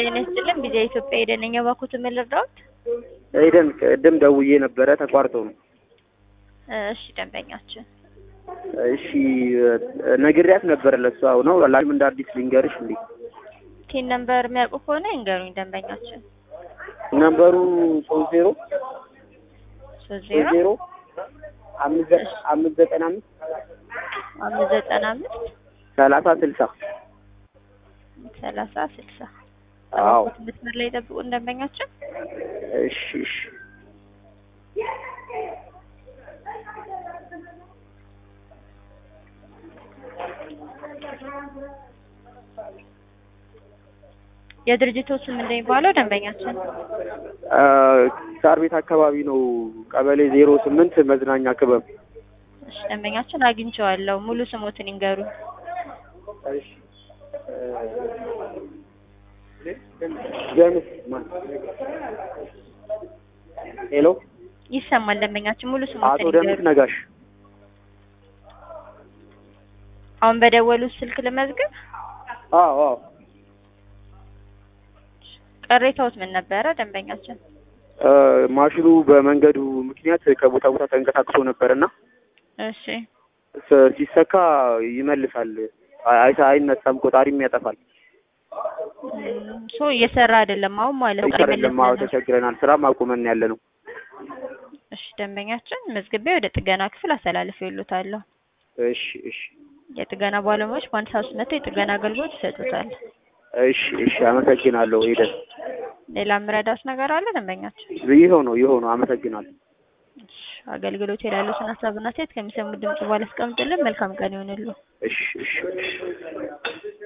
ጤና ይስጥልን ቪዚያ ኢትዮጵያ የደነኛ ባኩት ምን ልርዳዎት? ኤደን ቅድም ደውዬ ነበረ ተቋርጦ ነው። እሺ ደንበኛችን እሺ ነግሬያት ነበር ለሷ ነው ላም እንደ አዲስ ልንገርሽ እንዴ ቲን ነምበር የሚያውቁ ከሆነ ይንገሩኝ ደንበኛችን። ነምበሩ ሶስት ዜሮ ሶስት ሶስት ዜሮ ዜሮ አምስት ዘ- አምስት ዘጠና አምስት አምስት ዘጠና አምስት ሰላሳ ስልሳ ሰላሳ ስልሳ አዎ ባኩት መስመር ላይ ጠብቁን ደንበኛችን። እሺ እሺ የድርጅቱ ስም እንደሚባለው ደንበኛችን አ፣ ሳር ቤት አካባቢ ነው ቀበሌ ዜሮ ስምንት መዝናኛ ክበብ እሺ ደንበኛችን አግኝቼዋለሁ። ሙሉ ስሞትን ይንገሩኝ። እሺ ጀምስ ማን ሄሎ ይሰማል ደንበኛችን ሙሉ አቶ ስሞትን ደምስ ይንገሩኝ። ነጋሽ አሁን በደወሉት ስልክ ልመዝግብ። አዎ አዎ ቅሬታዎት ምን ነበረ ደንበኛችን? አ፣ ማሽኑ በመንገዱ ምክንያት ከቦታ ቦታ ተንቀሳቅሶ ነበርና እሺ ስ- ሲሰካ ይመልሳል አይ- አይተ- አይነሳም ቆጣሪም ያጠፋል እም፣ ሶ እየሰራ አይደለም አሁን ማለት ነው። አይደለም አዎ ተቸግረናል ስራም አቁመን ያለ ነው እሺ ደንበኛችን መዝግቤ ወደ ጥገና ክፍል አስተላልፍ ይሉታለሁ። እሺ እሺ የጥገና ባለሙያዎች በአንድ ሰዓት ውስጥ መጥተው የጥገና አገልግሎት ይሰጡታል። እሺ እሺ አመሰግናለሁ ሄደን ሌላ የምረዳት ነገር አለ ደንበኛችን? ይኸው ነው ይኸው ነው አመሰግናለሁ እሺ አገልግሎት የላሉትን ሀሳብና ሴት ከሚሰሙት ድምጽ በኋላ አስቀምጡልን። መልካም ቀን ይሆንልዎ። እሺ እሺ እሺ